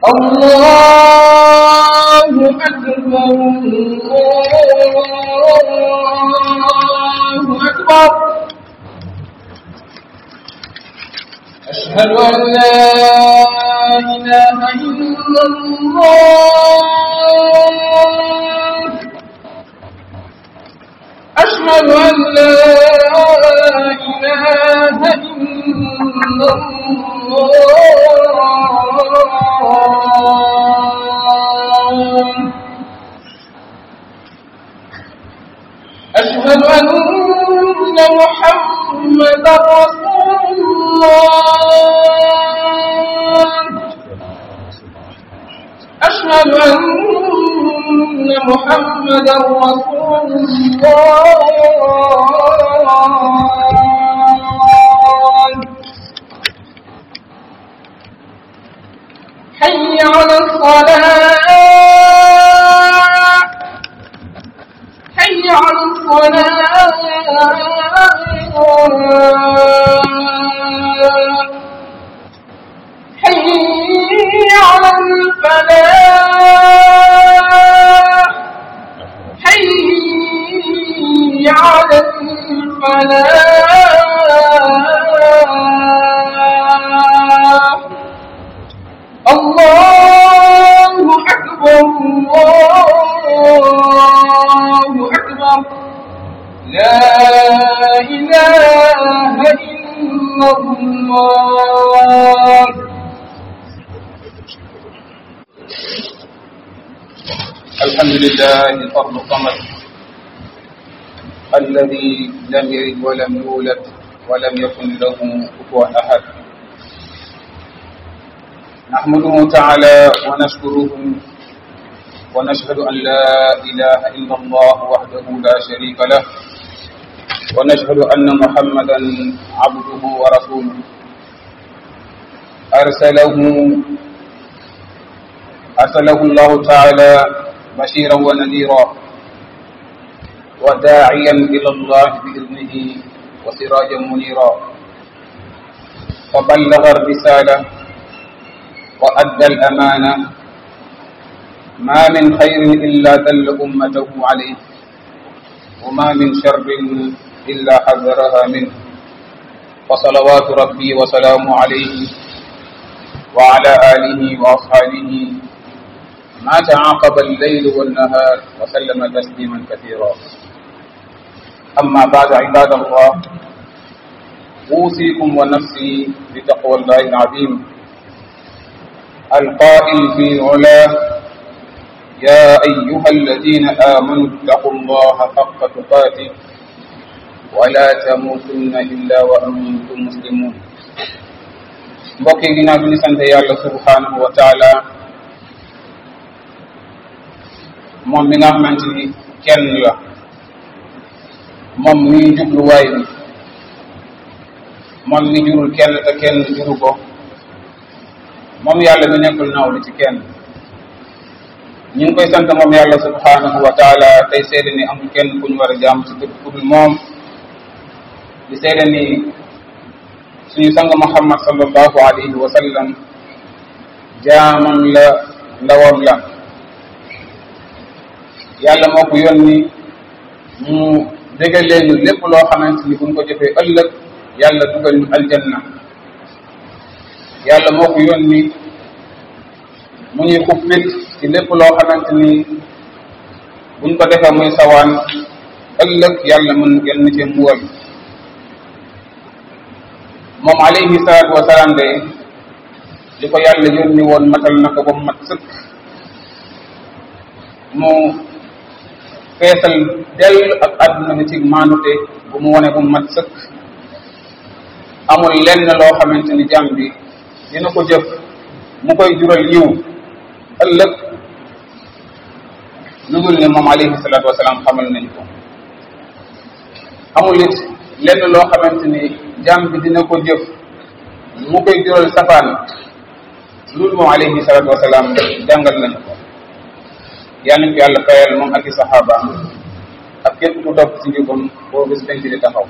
الله أكبر الله أكبر أشهد أن لا إله إلا الله أشهد أن لا إله إلا الله أشهد أن محمدا رسول الله أشهد أن محمدا رسول الله حي على الصلاة حي على الصلاة حي على الفلاح حي على الفلاح الله أكبر الله أكبر لا إله إلا الله الحمد لله فرد الصمد الذي لم يلد ولم يولد ولم يكن له كفوا احد نحمده تعالى ونشكره ونشهد ان لا اله الا الله وحده لا شريك له ونشهد ان محمدا عبده ورسوله ارسله أرسله الله تعالى بشيرا ونذيرا وداعيا إلى الله بإذنه وسراجا منيرا فبلغ الرسالة وأدى الأمانة ما من خير إلا دل أمته عليه وما من شر إلا حذرها منه وصلوات ربي وسلامه عليه وعلى آله وأصحابه ما تعاقب الليل والنهار وسلم تسليما كثيرا أما بعد عباد الله أوصيكم ونفسي بتقوى الله العظيم القائل في علاه يا أيها الذين آمنوا اتقوا الله حق تقاته ولا تموتن إلا وأنتم مسلمون mbokk yi ginnaaw bi ñu sant yàlla subhanahu wa taala moom mi nga xamante ni kenn la moom mi jubluwaay bi moom mi jurul kenn te kenn juru ko moom yàlla mi nekkul nawlu ci kenn ñu ngi koy sant moom yàlla subhanahu wa taala tey seede ni amul kenn ku ñu war a jaam ci dëgg ku dul moom di seede ni suñu sang muhammad sallallahu alayhi wa sallam jaamam la ndawam la yàlla moo ko yónni mu dégal leen lépp loo xamante ni buñ ko jëfee ëllëg yàlla dugal ñu aljanna yàlla moo ko yónni mu ñuy xuppit ci lépp loo xamante ni buñ ko defee muy sawaan ëllëg yàlla mën genn ci mbugal moom alayhi salaatu wa salaam de li ko yàlla yónni woon matal na ko ba mu mat sëkk mu feesal dell ak àdduna bi ci maandute bu mu wone bu mu mat sëkk amul lenn loo xamante ni jàmm bi dina ko jëf mu koy jural yiw ëllëg lu dul ne moom alayhi salaatu wa salaam xamal nañ ko amul it lenn loo xamante ni jàmm bi dina ko jëf mu koy jural safaan loolu moom alayhi salatu wasalaam jàngal nañu ko yal nañ ko yàlla fayal moom ak i saxaabaam ak képp ku topp ci njubam boo bis penc di taxaw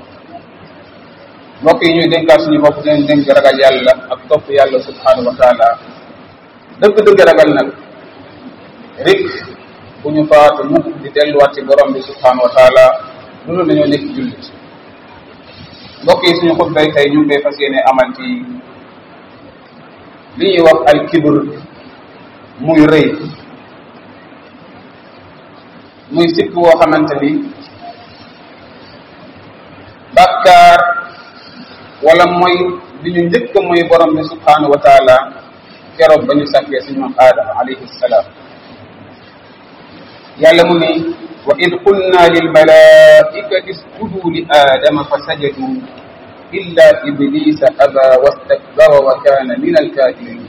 mbokk yi ñuy dénkaat suñu bopp dinañ dénk ragal yàlla ak topp yàlla subhanahu wa taala dëgg-dëgg ragal nag rik bu ñu faatu mukk di delluwaat ci borom bi subhanahu wa taala loolu dañoo nekk jullit mbokk yi suñu xutbay tey ñu ngi koy fas yéene amal ci li ñuy wax al kibr muy rëy muy sikk woo xamante ni bàkkaar wala mooy li ñu njëkk mooy borom bi subhanahu wa taala keroog ba ñu sàkkee suñu maam aadama alayhi salaam yàlla mu ni wa id qulna lil malaikati isjudu li aadama fa sajadu illa iblisa aba wastakbara wa kana min alkafirin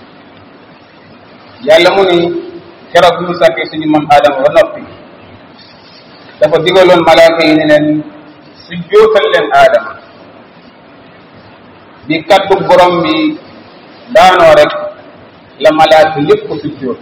yàlla mu ni keroog bi ñu sàkkee suñu maam aadama ba noppi dafa digaloon malaaka yi ne leen su jootal leen aadama bi kaddu borom bi daanoo rek la malaaka yëpp ko sujjóot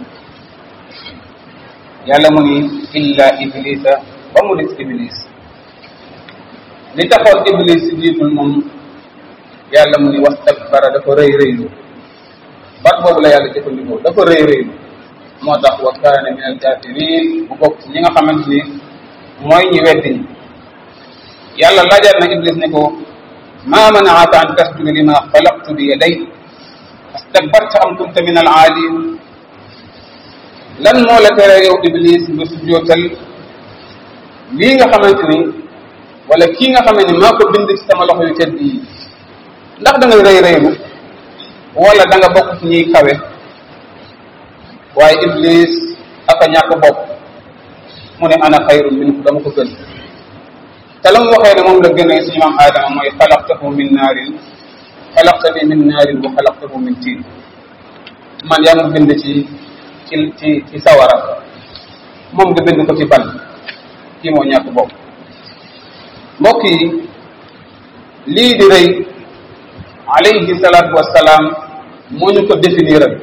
yàlla mu ni illa iblisa ba mu des iblis li taxoon iblis si jiitul moom yàlla mu ni wastakbara dafa rëy rëylu bat boobu la yàlla jëfandikoo dafa rëy rëylu moo tax wa kaana min alkafirin bu bokk ñi nga xamante ni mooy ñi weddi ñi yàlla laajaat na iblis ne ko ma manaaka an tasjuda lima xalaqtu bi yaday astakbarta am kunta min al aalin lan moo la tere yow iblis nga sujjootal lii nga xamante ni wala kii nga xamante ni maa ko bind ci sama loxo yu tedd yi ndax da nga rëy rëylu wala da nga bokk ci ñuy kawe waaye iblis aka ñàkk bopp mu ne ana xayrun minhu dama ko gën te la mu waxee ne moom la gënee suñu maam aadama mooy xalaqtahu min naarin xalaqtani min naarin wa xalaqtahu min tiin man yaa ngi bind ci ci ci ci sawara moom nga bind ko ci ban kii moo ñàkk bopp mbokk yi lii di rëy alayhi salaatu wassalaam moo ñu ko définiral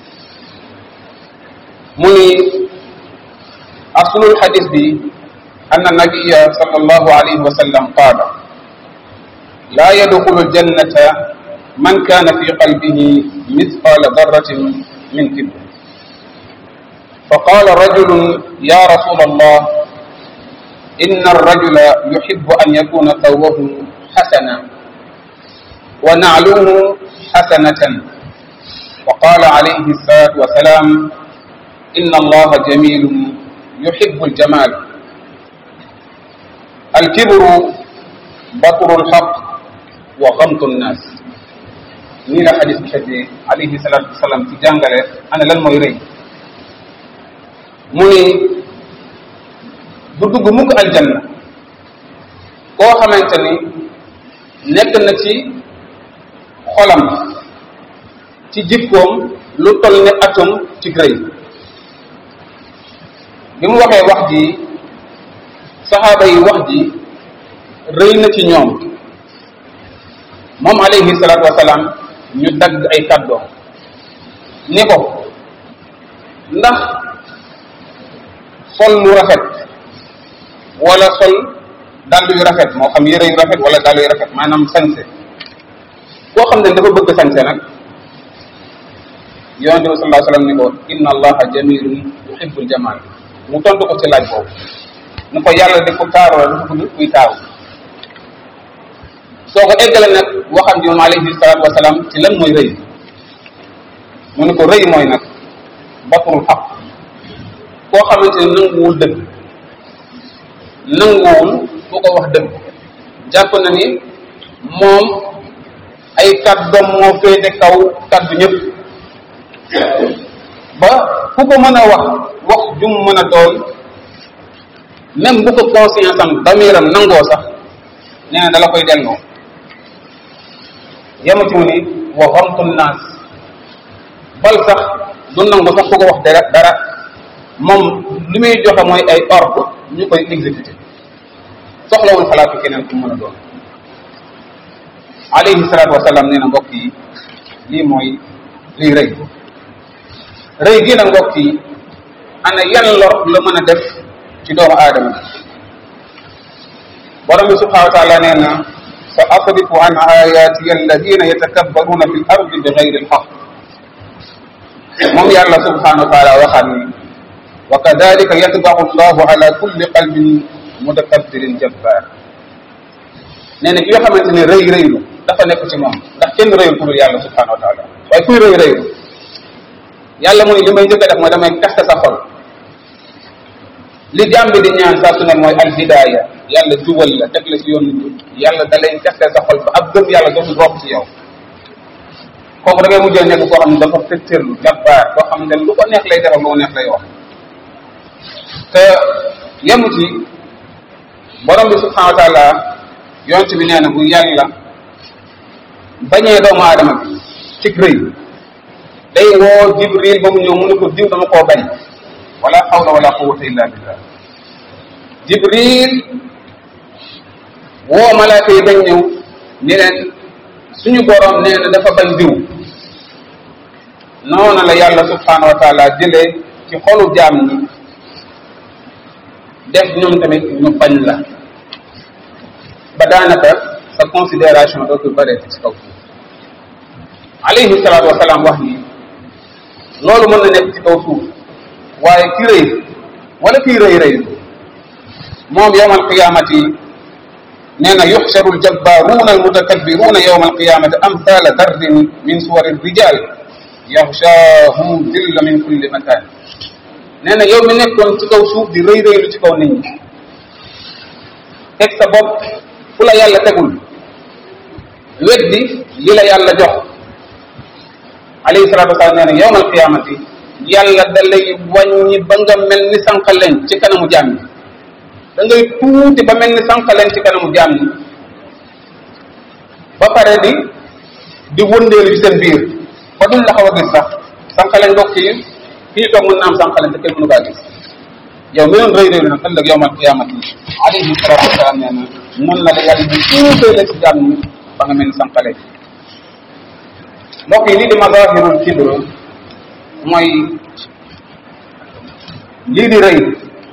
mu ni aslul xadis bi أن النبي صلى الله عليه وسلم قال لا يدخل الجنة من كان في قلبه مثقال ذرة من كبر فقال رجل يا رسول الله إن الرجل يحب أن يكون ثوبه حسنا ونعله حسنة وقال عليه الصلاة والسلام إن الله جميل يحب الجمال الكبر بطر الحق وغمط الناس nii la xadis bi xëddee alayhi salaatu wasalaam ci jàngale ana lan mooy rëy mu ni du dugg mukk aljanna koo xamante ni nekk na ci xolam ci jikkoom lu toll ne atom ci rëy bi mu waxee wax ji saxaaba yi wax ji rëy na ci ñoom moom alayhi salaatu wasalaam ñu dagg ay kàddoom ni ko ndax sol lu rafet wala sol dàll yu rafet moo xam yére yu rafet wala dàll yu rafet maanaam sañse koo xam ne dafa bëgg sañse nag yonente bi sallallahu alayhi wasallam ni ko inna allaha jamilun yuhibbul jamal mu tontu ko ci laaj boobu ni ko yàlla di ko taaru la dafa bëgg kuy taaru soo ko eggale nag waxam ji moom alayhi salaatu wasalaam ci lan mooy rëy mu ni ko rëy mooy nag batrul xaq koo xamante ne nanguwul dëgg nanguwul bu ko wax dëgg jàpp na ni moom ay kàddoom moo féete kaw kàddu ñëpp ba fu ko mën a wax wax jum mën a doon même bu ko conscience am damiram nangoo sax nee na dala koy delloo yemati mu ni wa xamtu naas bal sax du nangu sax ku ko wax dara dara moom li muy joxe mooy ay ordre ñu koy exécuter soxlawul xalaatu keneen ku mën a doon alayhi salaatu wasalaam nee na mbokk yi lii mooy lii rëy rëy gi na mbokk yi ana yan lor la mën a def ci doomu aadama borom bi subhanahu wa taala nee na sa asrifu an ayati alladina yatakabbaruna fi l ardi bi gayri alxaq moom yàlla subhanahu wa taala waxaat ni wa kadalika yatbau llahu ala kulli qalbin mutakabbirin jabbar nee na ki nga xamante ne rëy rëylu dafa nekk ci moom ndax kenn rëyul ku dul yàlla subhanahu wa taala waaye kuy rëy rëylu yàlla mu ni li may njëkk a def mooy damay kaste sa xol li jàmm bi di ñaan saa su ne mooy al hidaya yàlla jubal la teg la ci yoon njub yàlla da lay kaste sa xol ba ab gëm yàlla dootul rokk ci yow kooku da ngay mujjee nekk koo xam ne dafa fëttërlu jabbaar koo xam ne lu ko neex lay defal lu ko neex lay wax te yemu ci borom bi subhanahu wa taala yonent bi nee na bu yàlla bañee doomu aadama bi ci rëy day woo jibril ba mu ñëw mu ne ko diw dama koo bañ wala hawla wala quwwata illa billah jibril woo malaaka yi bañ ñëw ni leen suñu borom nee na dafa bañ diw noonu la yàlla subhanahu wa taala jëlee ci xolu jaam ñi def ñoom tamit ñu bañ la ba daanaka sa considération dootul bëreeti ci kaw alayhi salaatu wasalaam wax ni loolu mën na nekk ci kaw suuf waaye ki rëy wala kii rëy rëy moom yowm alqiyamati nee na yuxsharu aljabbaruuna almutakabbiruuna yowm alqiyamati amthala darrin min suwari rijal yaxshaahu dilla min kulli makan nee na yow mi nekkoon ci kaw suuf di rëy rëylu ci kaw nit ñi teg sa bopp fu la yàlla tegul weddi li la yàlla jox alayhi salatu wasalaam nee na yowm alqiyamati yàlla da lay wàññi ba nga mel ni sànqaleñ ci kanamu jaam ñi da ngay tuuti ba mel ni sànqaleñ ci kanamu jaam ñi ba pare di di wëndeelu ci seen biir ba duñ la xaw a gis sax sànqaleñ bokk ci fii toog mën na am sànqaleñ te kenn mënu kaa gis yow mi doon rëy rëy nag ëllëg yowmal qiyamati alayhi salatu wasalaam nee na noonu la la yàlla di tuutee la ci jaam ñi ba nga mel ni sànqaleñ mbokk yi lii di mazahirul kibr mooy lii di rëy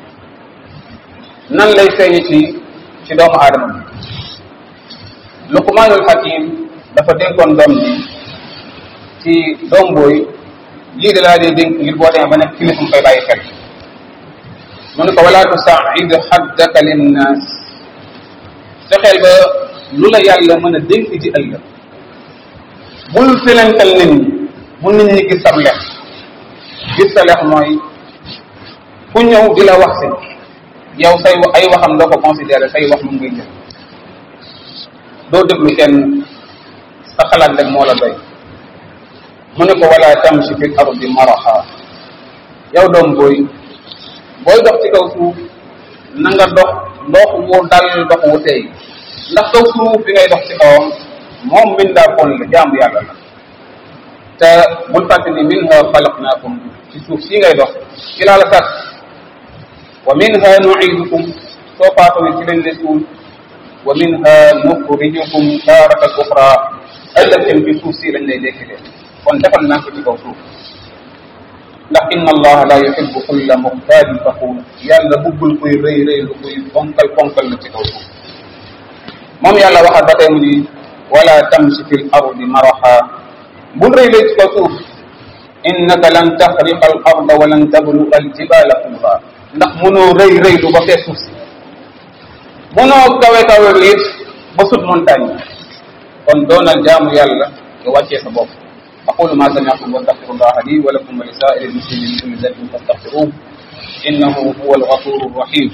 nan lay feeñe ci ci doomu aadama bi luqmaanul hakim dafa dénkoon doom ji ci doom booy lii di laa dee dénk ngir boo demee ba nekk kilifa mu koy bàyyi xel mu ne ko wala tusaid xaddaka linnaas fexeel ba lu la yàlla mën a dénk ci ëllëg bul filental nit ñi bu nit ñi gis sab lex gis sa lex mooy ku ñëw di la wax si yow say ay waxam doo ko considéré say wax moom ngay jël doo déglu kenn sa xalaat rek moo la doy mu ne ko wala tamshi fil ardi maraha yow doom booy booy dox ci kaw suuf na nga dox dox wu dal dox wu tey ndax kaw suuf bi ngay dox ci kawam moom min daa kon la jaamu yàlla la te bul fàtte ni minha xalaqnaakum ci suuf si ngay dox ci laa la sàkk wa minha nuidukum soo faatoo ci lañ lay suul wa minha nuxrijukum taaratan uxra ëllëg tam ci suuf si lañ lay dekkilee kon defal naa ko ci kaw suuf ndax inna allaha la yuhibbu kulla muxtaalin faxuur yàlla buggul kuy rëy rëy lu kuy ponkal ponkal la ci kaw suuf moom yàlla waxal ba tey mu ni wala tamshi fi l ardi maraha bul rëy rëy ci kaw suuf innaka lan taxriqa al arda wa lan tabluga al jibala tuula ndax mënoo rëy rëy lu ba fee suuf si mënoo kawe kawe it ba sut montagne kon doonal jaamu yàlla nga wàccee sa bopp aqulu ma sami'tum wa astaghfirullaha li wa lakum wa li sa'iril muslimin min kulli dhanbin fastaghfiruhu innahu huwal ghafurur rahim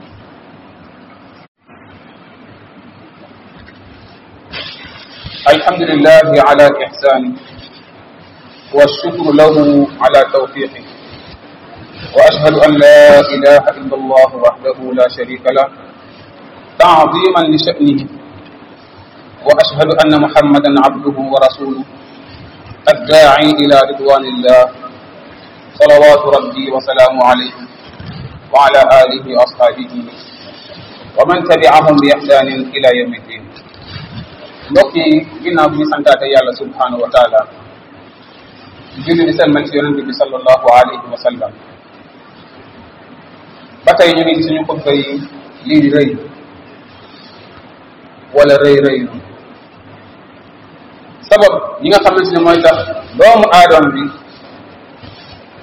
الحمد لله على إحسانه والشكر له على توفيقه وأشهد أن لا إله إلا الله وحده لا شريك له تعظيما لشأنه وأشهد أن محمدا عبده ورسوله الداعي إلى رضوان الله صلوات ربي وسلامه عليه وعلى آله وأصحابه ومن تبعهم بإحسان إلى يوم الدين mbokk yi ginnaaw bi ñu santaate yàlla subhanahu wa taala julli di selmal ci yonente bi sallallahu alayhi wa sallam ba tey ñu ngi suñu xutba yi lii di rëy wala rëy rëylu sabab yi nga xamante ne mooy tax doomu aadama bi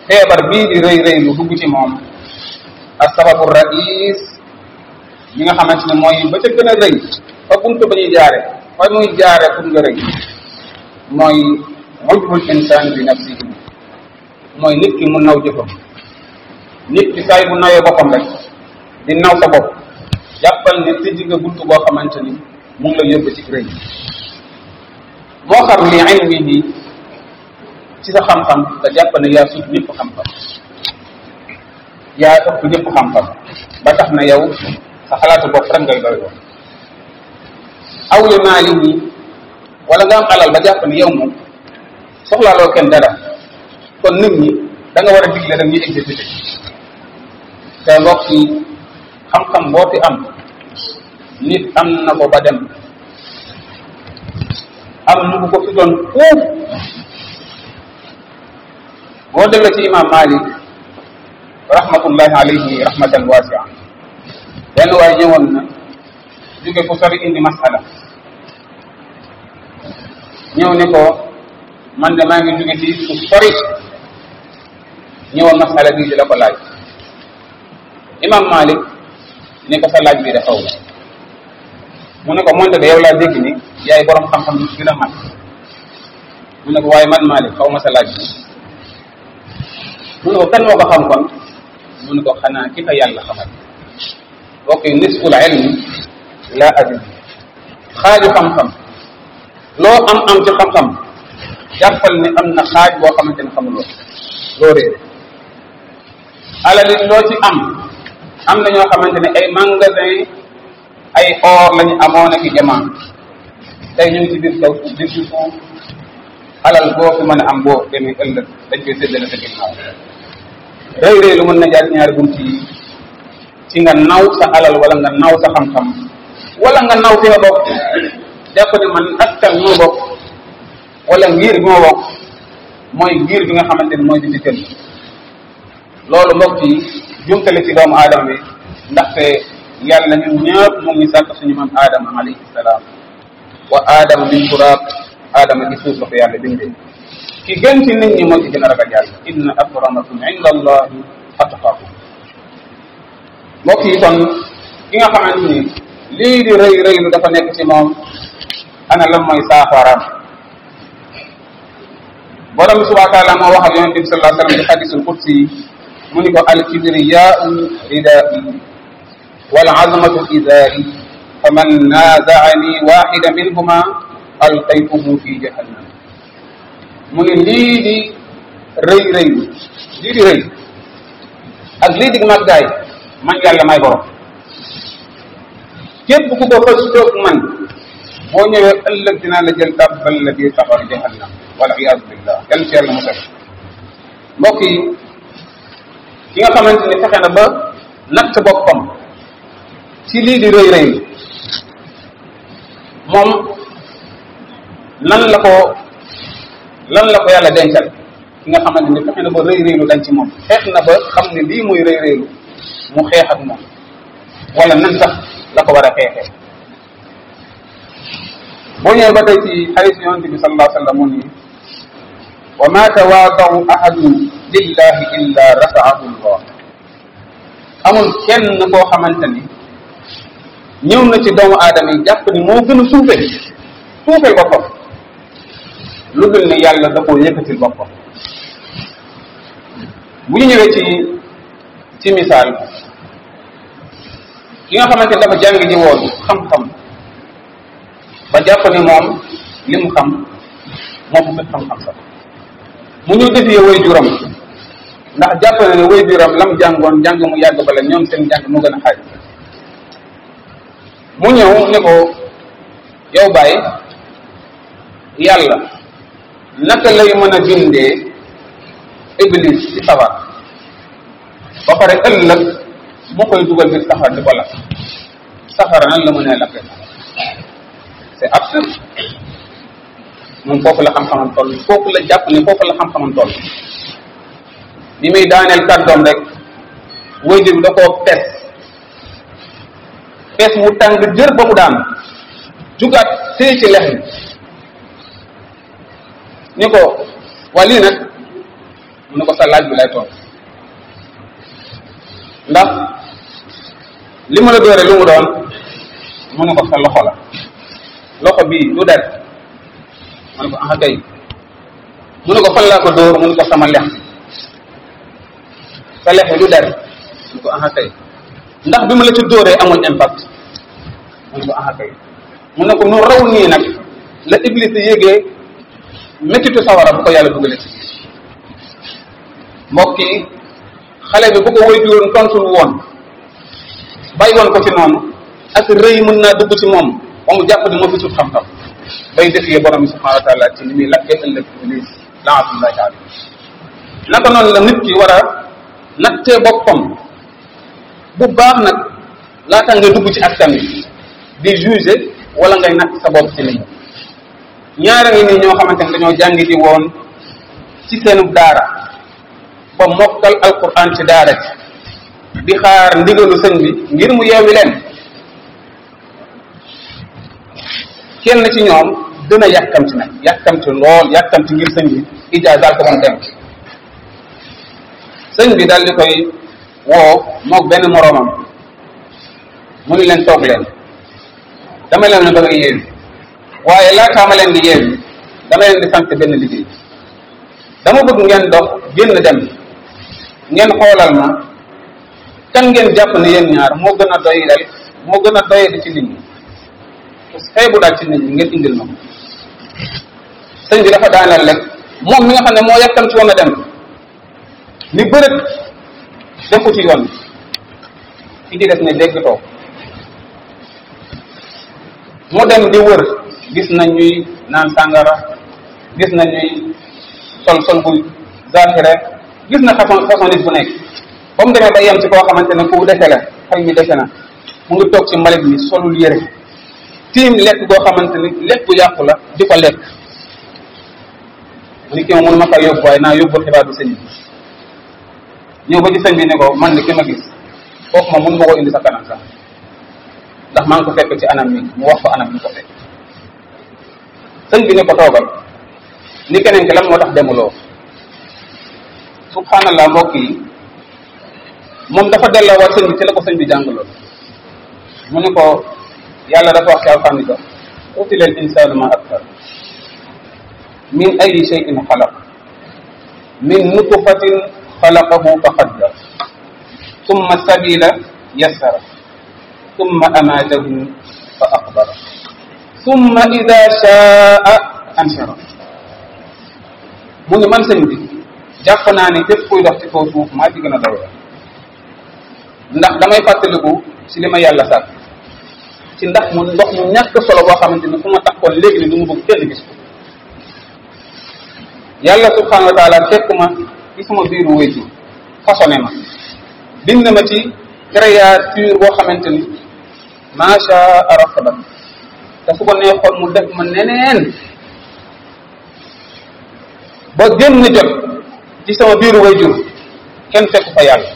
feebar bii di rëy rëy lu dugg ci moom ak sababu rais bi nga xamante ne mooy ba ca gën a rëy fa buntu ba ñuy jaare fa muy jaare pour nga rëy mooy ujbul insaan bi nafsihi mooy nit ki mu naw jëfam nit ki saay bu nawee boppam rek di naw sa bopp jàppal ne tëj nga buntu boo xamante ni mu ngi la yóbbu ci rëy moo xam li ilmihi ci sa xam-xam nga jàpp ne yaa sut ñëpp xam-xam yaa ëpp ñëpp xam-xam ba tax na yow sa xalaatu bopp rek ngay doy woon aw li maalihi wala nga am alal ba jàpp ne yow moom soxlaaloo kenn dara kon nit ñi da nga war a digle rek ñu exécuté te mbokk yi xam-xam boo fi am nit am na ko ba dem am ñu ko fi doon fuuf boo demee ci imam malik rahmatullahi alayhi rahmatan wasia benn waay ñëwoon na jóge fu sori indi masala ñëw ne ko man de maa ngi jóge ci fu sori ñëwoon masala bii di la ko laaj imam malik ne ko sa laaj bii de xaw la mu ne ko moonte de yow laa dégg ni yaay borom xam-xam bi gën a mat mu ne ko waaye man malik xaw ma sa laaj bi mu ne ko kan moo ko xam kon mu ne ko xanaa ki fa yàlla xamal ok nisful ilmi la adri xaaju xam-xam loo am am ci xam-xam jàppal ne am na xaaj boo xamante ne xamuloo loo réere alali loo ci am am na ñoo xamante ne ay magasin ay or lañu amoon ak i jamono tey ñu ngi ci biir kaw biir ci suuf alal boo fi mën a am boo demee ëllëg dañ koy séddale sa ginnaaw rëy rëy lu mën na jaar ñaari bunt yi ci nga naw sa alal wala nga naw sa xam-xam wala nga naw fi nga bokk jàpp ne man askan moo bokk wala ngir bi ma bokk mooy ngir bi nga xamante ne mooy di ci loolu mbokk yi jumtale ci doomu aadama bi ndaxte yàlla ñun ñëpp mu ngi sàkk suñu maam aadama alayhi salaam wa aadama min turaab aadama ci suuf la ko yàlla bindee ki gën ci nit ñi moo ci gën a ragal yàlla inna akramakum inda allahi atqakum mbokk yi kon ki nga xamante ni lii di rëy rëylu dafa nekk ci moom ana lan mooy saafaraam borom bi subhanahu wa taala moo wax ak yonente bi sallallahu alayhi wa sallam ci hadisul qudsi mu ni ko al kibriyaau ridai wal azmatu izari faman nazaani waxida minhuma alqaytuhu fi jahannam mu ni lii di rëy rëylu lii di rëy ak lii di màggaay man yàlla may borom képp ku ko fas toog man boo ñëwee ëllëg dinaa la jël tàbbal la biir safara jahannam wala iyaadu billah kenn ci yàlla musal mbokk yi ki nga xamante ni fexe na ba natt boppam ci lii di rëy rëy moom lan la ko lan la ko yàlla dencal ki nga xamante ni fexe na ba rëy rëylu dañ ci moom xeex na ba xam ne lii muy rëy rëylu mu xeex ak moom wala nan sax la ko war a xeexee boo ñëwee ba tey ci xaris yonente bi sallallahu alayhi wa sallam mu ni wa ma tawaadaw ahadun lillahi illa rafaahu llah amul kenn koo xamante ni ñëw na ci doomu aadama yi jàpp ni moo gën a suufe suufeel boppam lu dul ne yàlla da koo yëkkatil boppam bu ñu ñëwee ci ci misaal ki nga xamante ni dafa jàng ji woon xam-xam ba jàpp ne moom li mu xam moo ko gën xam-xam sax mu ñu defee way juram ndax jàpp na ne way juram lam jàngoon jàng mu yàgg bala ñoom seen jàng mu gën a xaaj mu ñëw ne ko yow bàyyi yàlla naka lay mën a bindee iblis ci safar ba pare ëllëg mu koy dugal biir safar di ko lakk safara nan la mën a lakke c'est absurde moom foofu la xam-xamam toll foofu la jàpp ne foofu la xam-xamam toll bi muy daaneel kàddoom rek wayjur bi da koo pes pes mu tàng jër ba mu daan jugaat téye ci lex bi ni ko waa lii nag mu ne ko sa laaj bi lay toog ndax li ma la doore lu mu doon mu ne ko sa loxo la loxo bii du der mu ne ko ah kay mu ne ko fan laa ko dóor mu ne ko sama lex sa lex bi du der mu ne ko ah kay ndax bi ma la ci dóoree amul impact mu ne ko ah kay mu ne ko nu raw nii nag la iblis yégee méttitu sawara bu ko yàlla dugalee ci mbokk yi xale bi bu ko woy juróon tontul woon bàyyi woon ko ci noonu ak rëy mën naa dugg ci moom ba mu jàpp ni moo fi sut xam-xam bay defee borom bi subhanahu wa taala ci li muy lakkee ëllëg iblis laatullahi taala naka noonu la nit ki war a nattee boppam bu baax nag laata ngay dugg ci askan wi di juger wala ngay natt sa bopp ci nit ñi ñaara ngi nii ñoo xamante ne dañoo jàngi di woon ci seenu daara ba mokkal alquran ci daara ji di xaar ndigalu sëñ bi ngir mu yeewi leen kenn ci ñoom gën a yàkkamti nag yàkkamti lool yàkkamti ngir sëñ bi ijaazaal ko moom dem sëñ bi daal di koy woo moog benn moroomam mu ni leen toog leen dama leen ne bëgg a yeewi waaye laataa ma leen di yeewi dama leen di sant benn liggéey dama bëgg ngeen dox génn dem ngeen xoolal ma kan ngeen jàpp ne yéen ñaar moo gën a doy dal moo gën a doy di ci nit ñi xeebu daal ci nit ñi ngeen indil ma ko sëñ bi dafa daaneel rek moom mi nga xam ne moo yàkkam ci woon a dem ni bërët dem ko ci yoon ki ci des ne dégg toog mu dem di wër gis na ñuy naan sàngara gis na ñuy sol sol bu zahire gis na façon façon nit bu nekk ba mu demee ba yem ci koo xamante ne ku dese la xëy mi dese na mu ngi toog ci mbalit mi solul yére tiim lekk goo xamante ni lekk bu yàqu la di ko lekk mu ni ki ma mënu ma faa yóbbu waaye naa yóbbu xibaar bi sëñ bi ñëw ba ci sëñ bi ne ko man ni ki ma gis kooku ma mun ma ko indi sa kanam sax ndax maa ngi ko fekk ci anam mi mu wax ko anam mi ko fekk sëñ bi ne ko toogal ni keneen ki lan moo tax demuloo subhanallah mbokk yi moom dafa delloowaat sëñ bi ci la ko sëñ bi jàngaloon mu ne ko yàlla dafa wax ci alxuraan ni ko qutila al insanu ma akfar min ayi shay'in xalaq min nutfatin xalaqahu fa qaddar summa sabila yassara summa amatahu fa aqbara summa ida shaa anshara mu ni man sëñ bi jàpp naa ni képp kuy dox ci kaw suuf maa ci gën a daw ndax damay fàttaliku ci li ma yàlla sàkk ci ndax mu ndox mu ñàkk solo boo xamante ni fu ma taxoon léegi ni du mu bëgg kenn gis ko yàlla subhanahu wa taala fekk ma ci sama biiru wéytu façonné ma bind ma ci créature boo xamante ni macha arafabat te su ko neexoon mu def ma neneen ba génn jot ci sama biiru wayjur kenn fekk fa yàlla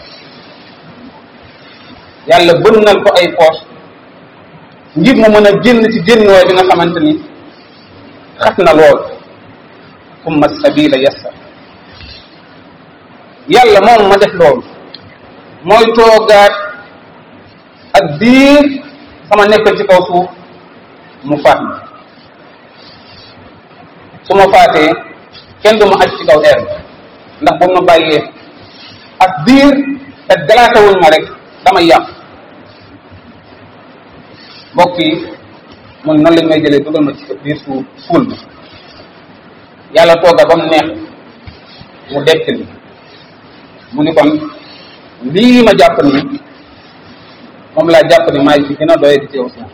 yàlla bënnal ko ay poos ngir mu mën a génn ci génn waay bi nga xamante ni xat na lool summa sabila yassa yàlla moom ma def loolu mooy toogaat ak biir sama nekkal ci kaw suuf mu faat ma su ma faatee kenn du ma aj ci kaw eer ndax bu ma bàyyee ak biir te galaatawuñ ma rek damay yàq mbokk yi mun noonu lañ may jëlee dugal ma ci biir suuf suul bi yàlla tooga ba mu neex mu dekk ni mu ni kon lii ma jàpp ni moom laa jàpp ni maay fi gën a doye di ci kaw suuf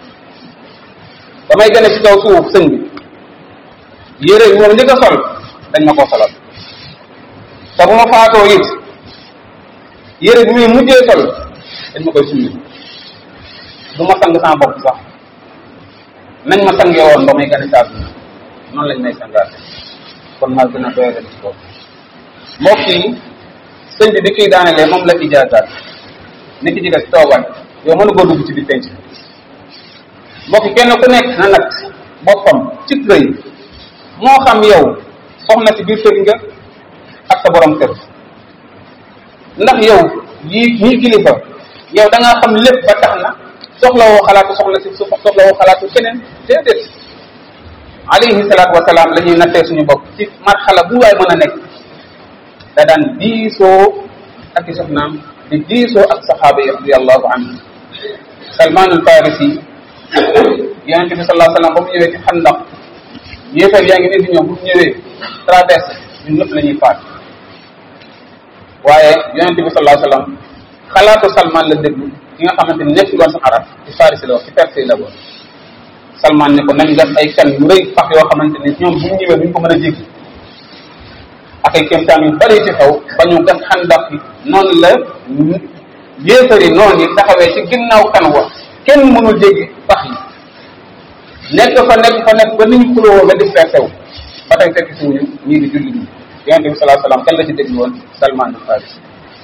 damay gën a ci kaw suuf sëñ bi yére yi moom njëkk a sol dañ ma koo solal te bu ma faatoo it yére bi muy mujjee sol dañ ma koy summi du ma sang sama bopp sax nañ ma sangee woon ba may gën a caatu noonu lañ may sangaate kon maa gën a doyale ci kaw mbokk yi sëñ bi bi kii daanelee moom la ijaazaat ni ki ci des toogal yow mënu koo dugg ci biir penc mbokk yi kenn ku nekk na nag boppam ci rëy moo xam yow soxna si biir kër nga ak sa borom kër ndax yow yii ñii kilifa yow da ngaa xam lépp ba tax na soxlawoo xalaatu soxla si soxlawoo xalaatu keneen déedéet alayhi salaatu wasalaam la ñuy nattee suñu bopp ci marxala bu waay mën a nekk da daan diisoo ak i soxnaam di diisoo ak saxaaba yi radiallahu anhu salman al farisi yonente bi salaa sallam ba mu ñëwee ci xandaq yéefar yaa ngi ne di ñëw bu ñëwee traversé ñun ñëpp la ñuy faat waaye yonente bi salaa sallam xalaatu salman la déglu ki nga xamante ni nekk woon sa arab ci farisi la wax ci perse la woon salman ne ko nañ gas ay kan yu rëy pax yoo xamante ni ñoom bu ñu ñëwee duñ ko mën a jéggi ak ay kéemtaan yu bari ci xew ba ñu gas xandaq yi noonu la yéefari noonu yi taxawee ci ginnaaw kan wa kenn mënul jéggi pax yi nekk fa nekk fa nekk ba ni ñu xuloo ba dispersé wu ba tey fekk si wuñu ñii di julli ñi yonente bi salaa salaam kan la ci déglu woon salman al farisi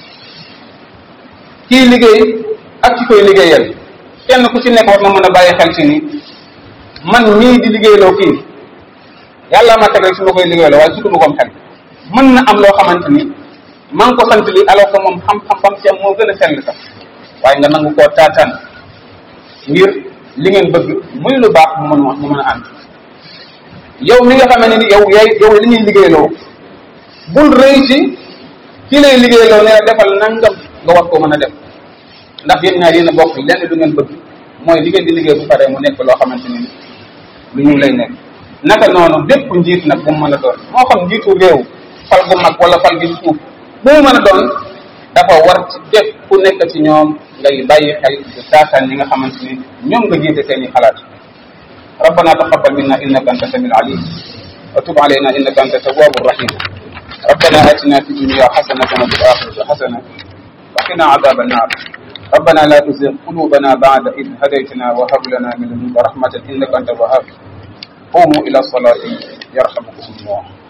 kii liggéey ak ci koy liggéeyal kenn ku ci nekk war na mën a bàyyi xel ci ni man mii di liggéeyloo kii yàlla ma teg rek su ma koy liggéeyloo waaye surtout ma ko xel mën na am loo xamante ni maa ngi ko sant li alors que moom xam-xam bam ci am moo gën a sell sax waaye nga nangu koo taataan ngir li ngeen bëgg muy lu baax mu mën mu mën a ànd yow mi nga xamante ni yow yaay yow li ñuy liggéeyloo bul rëy ci kii lay liggéeyloo ne la defal nangam nga war koo mën a def ndax yéen ñaar yéen a bokk lenn lu ngeen bëgg mooy li ngeen di liggéey bu paree mu nekk loo xamante ni lu ñu lay nekk naka noonu bépp njiit nag bu mu mën a doon moo xam njiitu réew fal gu mag wala fal gi suuf bu mu mën a doon dafa war ci bépp ku nekk ci ñoom ngay bàyyi xel di taataan ñi nga xamante ni ñoom nga jiite seen i xalaat ربنا تقبل منا انك انت السميع العليم وتب علينا انك انت التواب الرحيم ربنا اتنا في الدنيا حسنه وفي الاخره حسنه وقنا عذاب النار ربنا لا تزغ قلوبنا بعد إذ هديتنا وهب لنا من لدنك رحمة إنك أنت الوهاب قوموا إلى الصلاة يرحمكم الله